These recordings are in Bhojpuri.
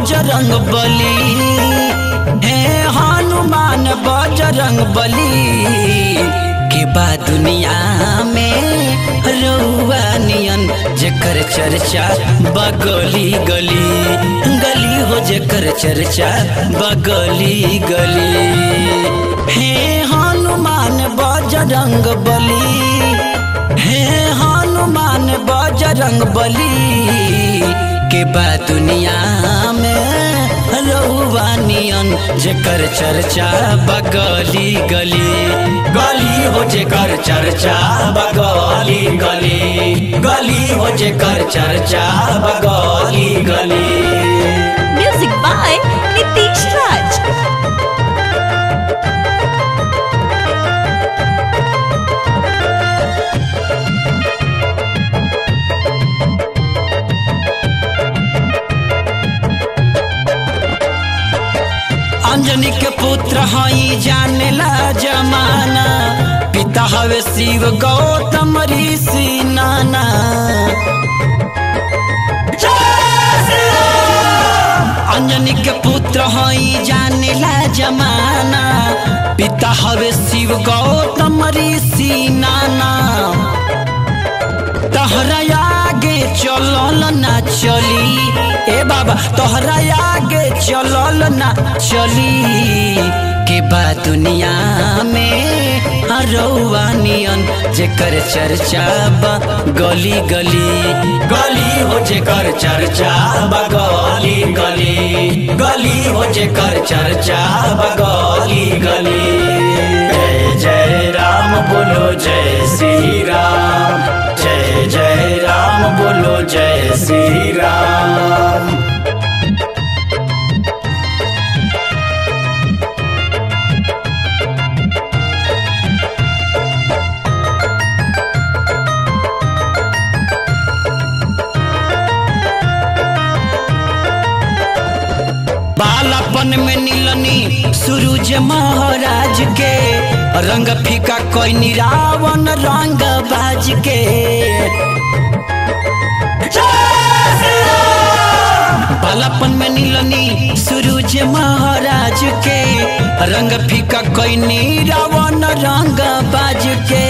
बजरंग बली हे हनुमान बजरंग बली के बा दुनिया में रउआ नियन जेकर चर्चा बगली गली गली हो जेकर चर्चा बगली गली हे हनुमान बजरंग बली हे हनुमान बजरंग बली के बा दुनिया में रउआ नियन जेकर चर्चा बगली गली गली हो जेकर चर्चा बगली गली गली हो जेकर चर्चा बगली गली Music by Nitish Raj. Anjani के पुत्र हई जानेला जमाना पिता हवे शिव गौतम ऋषि नाना अंजनी के पुत्र हई जानेला जमाना पिता हवे शिव गौतम ऋषि नाना तहरा आगे चलल ना चली ए बाबा तोहरा आगे चलल ना चली के बा दुनिया में रउआ नियन जेकर चर्चा बा गली गली गली हो जेकर चर्चा बा गली गली गली हो जेकर चर्चा बा गली गली जय जय राम बोलो जय श्री राम जय जय राम बोलो जय श्री राम बालापन में नीलनी सूरज महाराज के रंग फीका कोई रावण रंग बाज के बालापन में नीलनी सूरज महाराज के रंग फीका कोई रावण रंग बाज के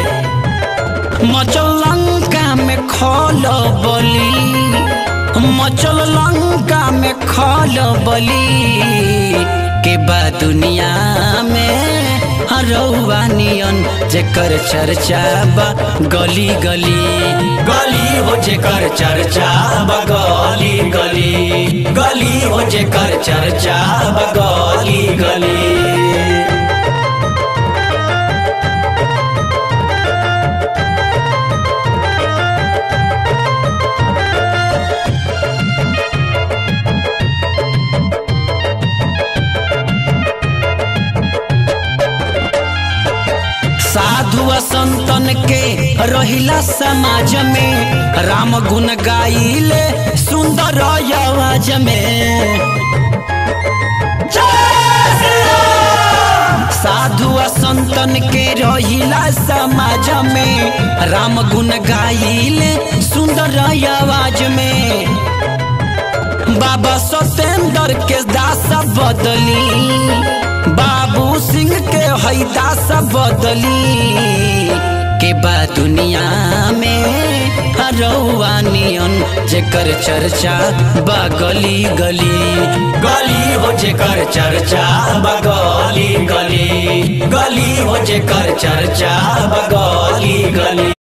मचल लंका में खोल बली मचल लंका में खोल बली के बा दुनिया में रउआ नियन जेकर चर्चा बा गली गली गली हो जेकर चर्चा बा गली गली गली हो जेकर चर्चा बा गली गली साधु संतन के रहिला समाज में राम गुण गाइले सुंदर आवाज में साधु संतन के रहिला समाज में राम गुण गाइले सुंदर आवाज में बाबा सतेंद्र के दास बदली बाबू सिंह के हई दास बदली के बा दुनिया में रउआ नियन जेकर चर्चा बा गली गली गली हो जेकर चर्चा बा गली गली गली हो जेकर चर्चा बा गली गली